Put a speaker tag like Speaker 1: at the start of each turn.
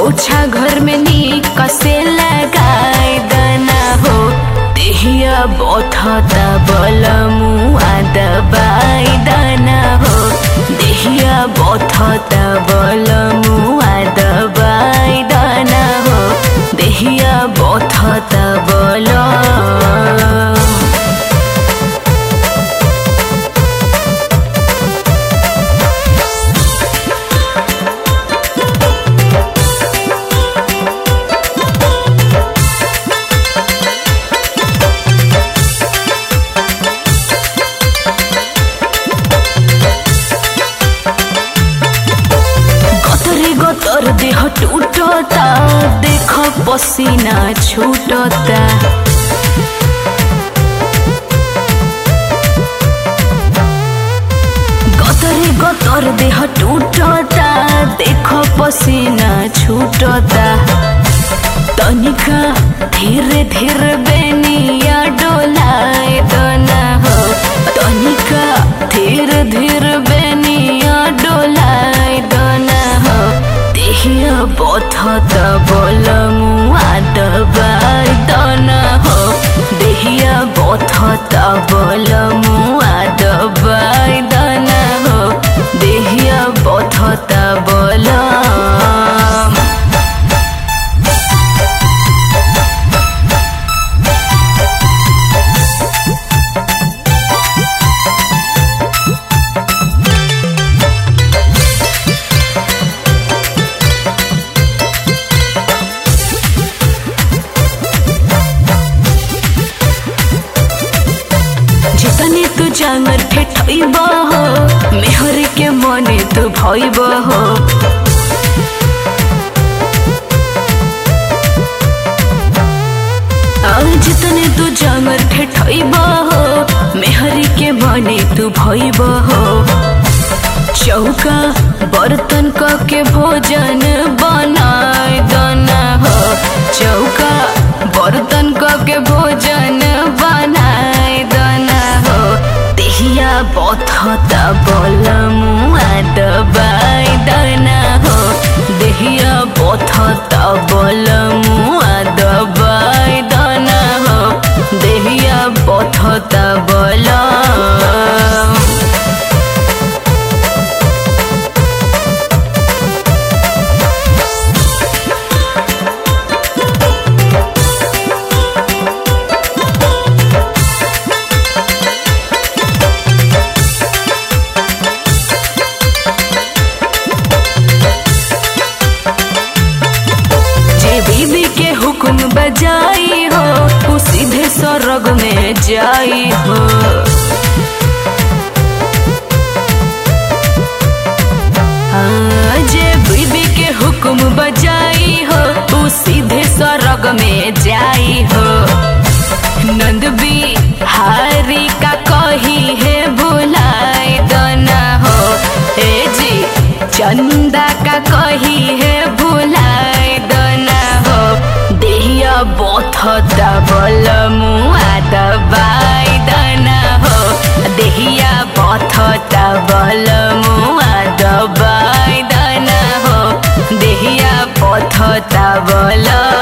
Speaker 1: पोछा घर में नीक से लगाई दना हो देहिया बोथता बलमुआ दबाई दना हो देहिया बोथता बलमुआ दबाई दना हो देहिया बोथता बलम गतरे गतर देह टूटता देख पसीना छूटता गतरे गतर देह टूटता देख पसीना छूटता तनिका धीरे धीरे बेनिया डोलाए दना हो तनिका धीरे धीरे बेनिया डोलाए दना हो देहिया बथत बलमुआ दबाई दना हो देहिया बथत बलमुआ दबाई दना हो देहिया बथत बलम जितने तू जांगर ठेठइब हो मेहर के मने तू भइब हो आ, जितने तू जांगर ठेठइब हो मेहर के मने तू भइब हो चौका बर्तन क के भोजन बनाए दना हो चौका बर्तन क के भोजन बनाए दना हो देहिया बथता बलमुआ दबाई दना हो देहिया बथता बलमुआ दबाई दना हो देहिया बथता बलम जे बीबी के हुक्म बजाई हो वो सीधे स्वर्ग में जाई हो हाँ, जे बीबी के हुक्म बजाई हो वो सीधे स्वर्ग में जाई हो नंद भी हारी का कही है भुलाई दना हो ए जी चंदा का कही है भुलाई दना हो देहिया बोथता बलमुआ दबाई दना हो देहिया बोथता बलमुआ दबाई दना हो देहिया बोथता बलम